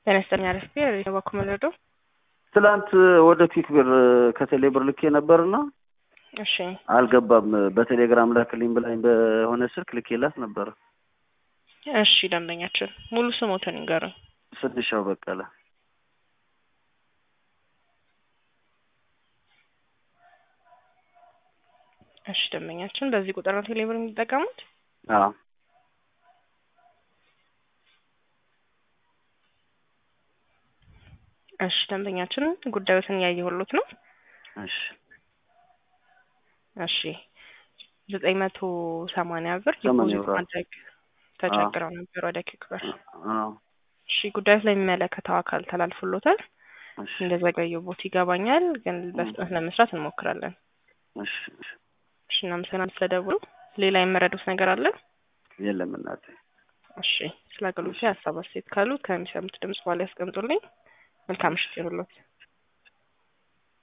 ጤና ይስጥልኝ አረፍቴ በኩል መረዶ ትላንት ወደ ኪክ ብር ከቴሌ ብር ልኬ ነበርና እሺ አልገባም። በቴሌግራም ላክልኝ ብላኝ በሆነ ስልክ ልኬላት ነበር። እሺ ደንበኛችን ሙሉ ስሞትን ይንገሩኝ። ስንሻው በቀለ እሺ ደንበኛችን በዚህ ቁጥር ነው ቴሌ ብር የሚጠቀሙት? አዎ እሺ ደንበኛችን ጉዳዮትን እያየሁሎት ነው። እሺ እሺ ዘጠኝ መቶ ሰማንያ ብር ሰማንያ ዲፖዚት ብር። ማድረግ ተቸግረው ነበር ወደ ኪክ ብር። አዎ እሺ ጉዳዩ ስለሚመለከተው አካል ተላልፎሎታል። እሺ እንደዘገየቦት ይገባኛል፣ ግን በፍጥነት ለመስራት እንሞክራለን። እሺ እሺ። እሺ እናመሰግናለን ስለደውሉ። ሌላ የመረዱት ነገር አለ? የለም እናቴ። እሺ ስለ አገልግሎት ሀሳብ አስተያየት ካሉ ከሚሰሙት ድምጽ በኋላ ያስቀምጡልኝ። መልካም ምሽት ይሁንልዎት።